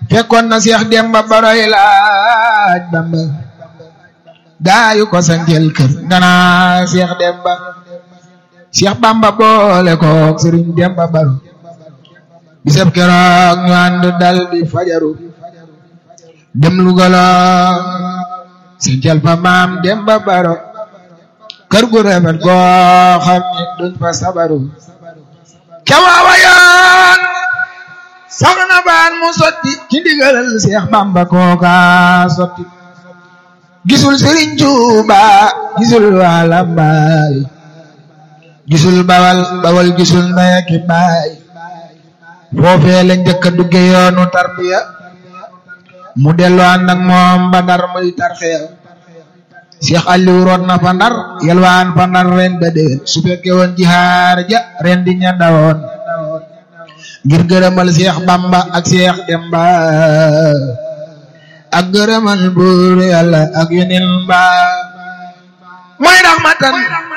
fekkoon na Seex Demba Baroy laaj Bamba gaayu ko santel kër ngana Seex Demba Seex Bamba boole kook Sëriñ Demba Baro bisab keroog ñu ànd dal di fajaru dem Lugala santel fa maam Demba Baro kër gu rafet goo xam ne duñ fa sabaru ca waawa yoon soxna baan mu sotti ci ndigalal Seex Bamba kooka sotti gisul Sëriñ Tuuba gisul waa Lambaay gisul bawal bawal gisul ndey ak baay foofee la njëkk a dugge yoonu tarbiya mu dellu ànd ak moom ba ndar muy tarxiya Seex Aliou root na fa ndar yelwaan fa ndar ren ba déwén su fekkee woon jihaar ja ren di ña dawoon ngir gërëmal Seex Bamba ak Seex Demba ak gërëmal buur yàlla ak yeneen ba mooy raxmatan